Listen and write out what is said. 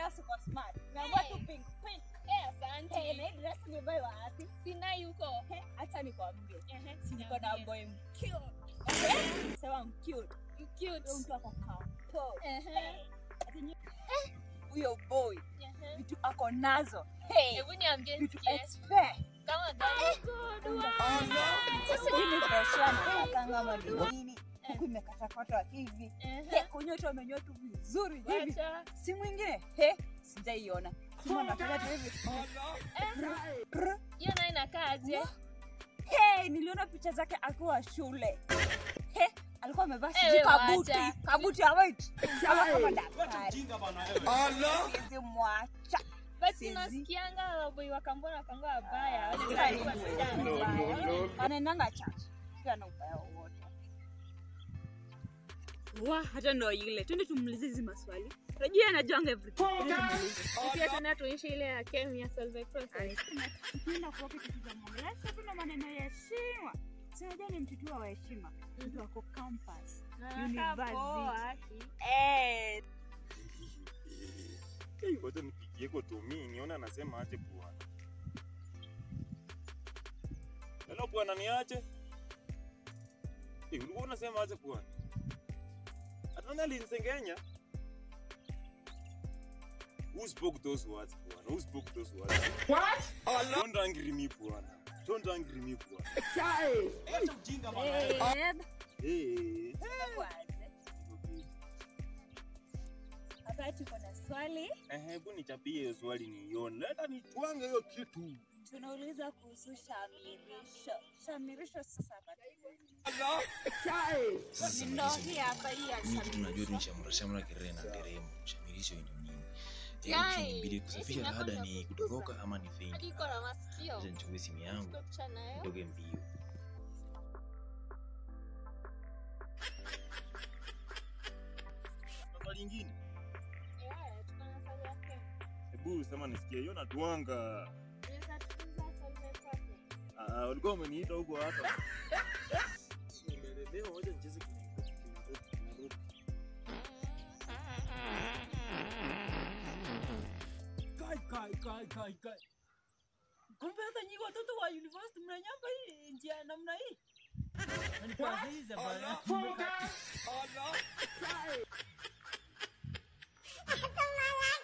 leo siko smart. Nimeamua Hey. tu pink pink. Eh, asante. Hey, na hii dress nimebuy wapi? Sinai huko. Hey, acha nikwambie. Ehe, Si niko na niambie. boy mcute. Eh, Sema I'm cute. You cute. Huyo mtu ako kampo. Ehe. Ati nyi- Huyo boy Ehe. vitu ako nazo. Hey, Hebu niambie vitu sikie. expert. Kama gani? Good one. Sasa hii ni biashara kama ni nini? Huku imekatakatwa hivi. Ehe. He, kunyoto amenyoa tu vizuri hivi. Wacha. Si mwingine. He, sijaiona. Simu anafanya tu hivi. Prr. Hiyo nayo inakaa aje? Hey, niliona picha zake akiwa shule. He, alikuwa amevaa Eh, sijui we kabuti, wacha. kabuti ya white. Kama kama daktari. Siwezi mwacha. But Sizi. nasikianga waboi wakambona wakangua wabaya. Sasa ni Walikuwa mbaya. sijana. Anaendanga church. Pia na ubaya wowote. Wa, hata ndo ile. Twende tumuulize hizi maswali. Unajua anajuanga everything. Twende tumuulize. Pia tena tuishi ile ya kemia solve process. Tukienda kwa kitu tutamwongelesha kuna maneno ya heshima. Si unajua ni mtoto wa heshima. Mtu wako campus. University. Eh, Hey, Wacha nipigie kwa Tomi nione anasema aje bwana. Hello bwana niaje? Eh, ulikuwa unasema aje bwana? Atana alinisengenya. Who spoke those words bwana? Who spoke those words? What? Don't angry me bwana. Don't angry me bwana. babe. Hey. Kwanza. Hapa tuko na swali. Eh, hebu nichapie hiyo swali niione. Leta nitwange hiyo kitu. Tunauliza kuhusu shamirisho. Shamirisho sasa hapa. Sasa Ndo samirisho hii hapa hii ya mimi kitu najua tu ni shamirisho. shamra shamra kirena na nderemo. Shamirisho ni nini? Eh, Yai, option ni mbili kusafisha esi labda nako ni nakukuza. kutoroka ama ni Hadi feint. iko na masikio. Acha nichukue simu yangu Chukua picha nayo. nitoke mbio. Swali lingine. Eh, tuko na swali ya kemia. Hebu sema nisikie hiyo natwanga. Unaweza tuuliza solve process. Ah, walikuwa wameniita huko hata. Nimelemewa, wacha nicheze Kinairobi, Kinairobi, Kinairobi. Kai kai kai kai kai. Kumbe hata nyinyi watoto wa university mnanyamba hii njia namna hii. Nikuulize bwana. Focus! Allah!